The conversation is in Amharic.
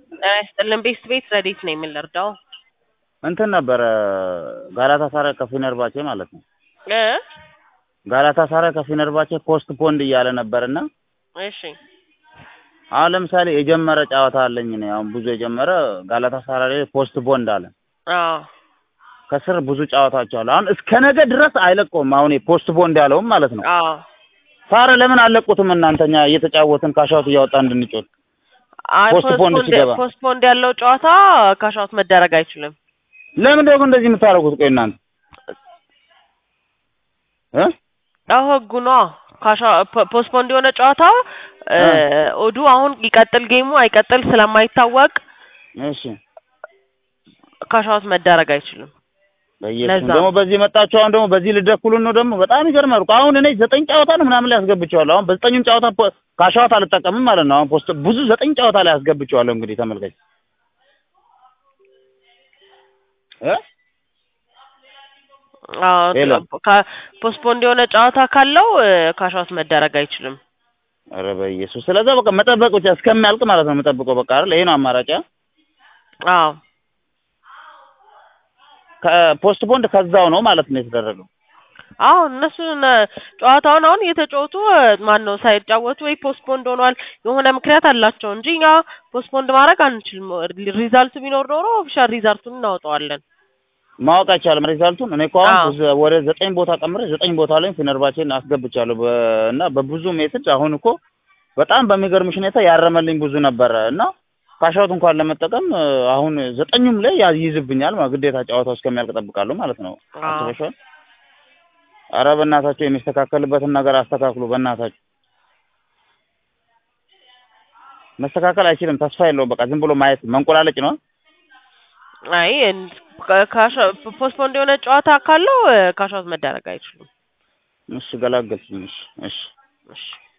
ጤና ይስጥልን ቤስት ቤት ረዴት ነው የምንረዳው እንትን ነበረ ጋላታ ሳራይ ከፊነርባቼ ማለት ነው። እ ጋላታ ሳራይ ከፊነርባቼ ፖስት ፖንድ እያለ ነበርና እሺ አሁን ለምሳሌ የጀመረ ጨዋታ አለኝ እኔ አሁን ብዙ የጀመረ ጋላታ ሳራይ ላይ ፖስት ፖንድ አለ። አዎ ከስር ብዙ ጨዋታዎች አሉ። አሁን እስከ ነገ ድረስ አይለቀውም። አሁን ፖስት ቦንድ ያለውም ማለት ነው። አዎ ሳረ ለምን አለቁትም? እናንተኛ እየተጫወትን ካሻውት እያወጣ እንድንጮት አይ ፖስት ፖንድ ሲገባ ፖስት ፖንድ ያለው ጨዋታ ካሻውት መደረግ አይችልም። ለምን ደግሞ እንደዚህ የምታደርጉት? ቆይ እናንተ እ ያው ህጉ ነው። ካሻ ፖስት ፖንድ የሆነ ጨዋታ እ ኦዱ አሁን ይቀጥል ጌሙ አይቀጥል ስለማይታወቅ እሺ ካሻውት መደረግ አይችልም። በኢየሱስ ለዛ ደግሞ በዚህ መጣችሁ። አሁን ደግሞ በዚህ ልደኩሉን ነው ደግሞ በጣም ይገርማል እኮ። አሁን እኔ ዘጠኝ ጨዋታ ነው ምናምን ላይ አስገብቼዋለሁ። አሁን በዘጠኙም ጨዋታ ፖ- ካሻውት አልጠቀምም ማለት ነው። አሁን ፖስት ብዙ ዘጠኝ ጨዋታ ላይ አስገብቼዋለሁ። እንግዲህ ተመልከች እ ሄሎ። ፖስት ፖንድ የሆነ ጨዋታ ካለው ካሻውት መደረግ አይችልም። ኧረ በኢየሱስ ስለዛ በቃ መጠበቅ ብቻ እስከሚያልቅ ማለት ነው የምጠብቀው። በቃ አይደል? ይሄ ነው አማራጭ። አ? አዎ ከፖስት ፖንድ ከዛው ነው ማለት ነው የተደረገው። አዎ እነሱን ጨዋታውን አሁን እየተጫወቱ ማን ነው ሳይጫወቱ ወይ ፖስትፖንድ ሆኗል የሆነ ምክንያት አላቸው እንጂ እኛ ፖስትፖንድ ማድረግ አንችልም። ሪዛልቱ ቢኖር ኖሮ ኦፊሻል ሪዛልቱን እናወጣዋለን። ማወቅ አይቻልም ሪዛልቱን። እኔ እኮ አሁን አዎ። ብዙ- ወደ ዘጠኝ ቦታ ቀምሬ ዘጠኝ ቦታ ላይ ፊነርባቼን አስገብቻለሁ በ- እና በብዙ ሜትድ አሁን እኮ በጣም በሚገርምሽ ሁኔታ ያረመልኝ ብዙ ነበረ እና ካሻውት እንኳን ለመጠቀም እ፣ አሁን ዘጠኙም ላይ ያ- ይይዝብኛል ማለት ግዴታ ጨዋታው እስከሚያልቅ እጠብቃለሁ ማለት ነው። አዎ። አስበሽዋል? ኧረ በእናታችሁ የሚስተካከልበትን ነገር አስተካክሉ። በእናታችሁ መስተካከል አይችልም። ተስፋ የለውም። በቃ ዝም ብሎ ማየት መንቆላለጭ ነው። አይ ካሻ ፖስትፖንድ የሆነ ጨዋታ ካለው ካሻውት መደረግ አይችሉም። እሺ ገላገልኝ። እሺ እሺ እሺ